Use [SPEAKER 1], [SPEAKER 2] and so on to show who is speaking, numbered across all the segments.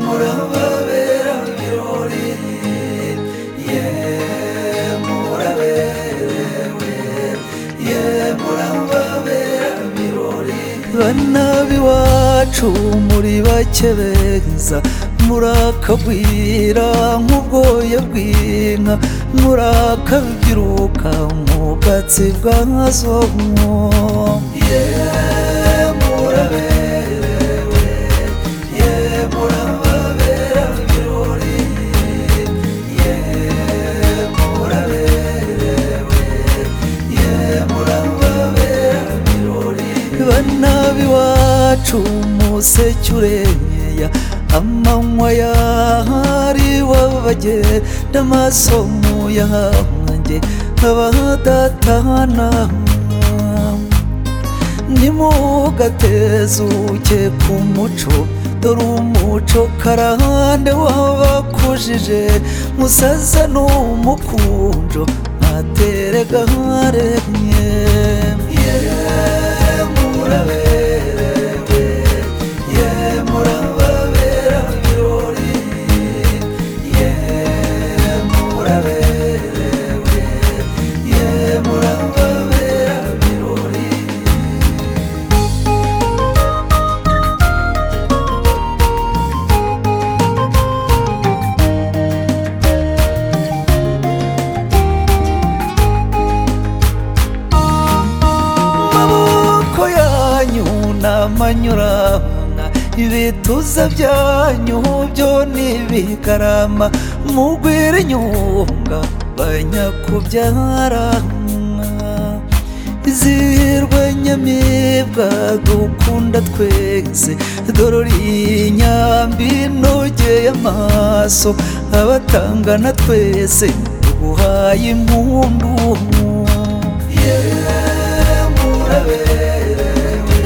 [SPEAKER 1] murababera ibirori ye muraberewe ye murababera ibirori bana b'iwacu muri bake beza murakagwira nk'ubwoya bw'inka murakabyiruka nk'ubwatsi bwa nkazonko ye muraberewe ye murababera ibirori ye muraberewe ye murababera ibirori bana b'iwacu museke ureya amanywa yahari wabagenda amaso mu yahange abadatana ntimugatezuke ku muco dore umuco karahande wabakujije musaza n'umukunjo mwatere gaharenye ye muraberewe ye murababera ibirori ye muraberewe ye murababera ibirori amaboko yanyu n'amanyurana ibituza byanyu byo n'ibigarama mugwire inyunga banyakubyarana izihirwe nyamibwa dukunda twese dore uri inyambi inogeye amaso abatangana twese tuguhaye impundu ye muraberewe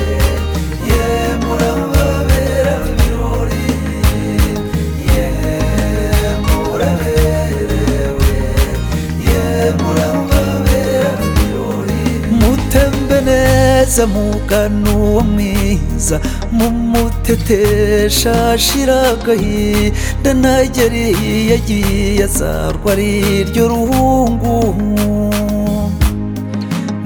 [SPEAKER 1] ye murababera ibirori ye muraberewe ye murababera ibirori mutembe neza mugana uwo mwiza mumutetesha shira agahinda ntagere iyo agiye azarwa ari iryo ruhungu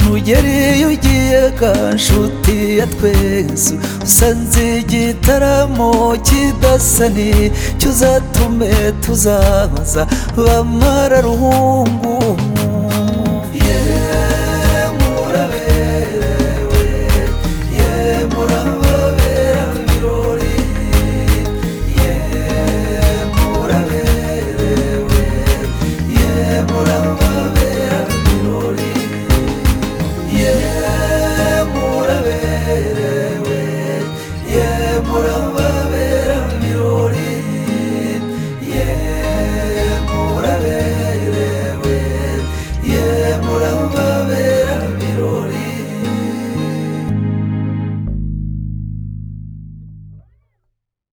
[SPEAKER 1] nugera iyo ugiye ka nshuti ya twese usanze igitaramo kidasani cyuzatume tuzabaza bamara ruhungu